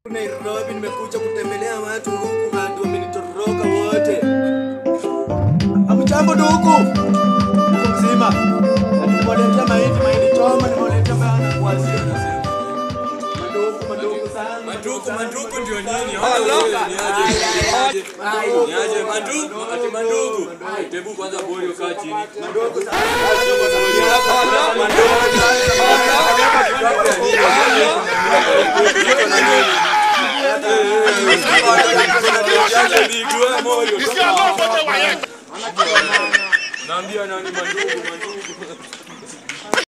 Nairobi nimekuja kutembelea watu huku watu wamenitoroka wote. Hamjambo ndugu. Uko mzima? Nimewaletea mahindi, mahindi choma, nimewaletea bana kuanzia nasema. Madogo madogo sana. Manduku, manduku ndio nini? Allah. Ni aje? Ni aje? Manduku. Ni aje? Manduku, ati mandugu. Tebu kwanza boyo kaa chini. Madogo sana. Naambia nani mandugu, mandugu.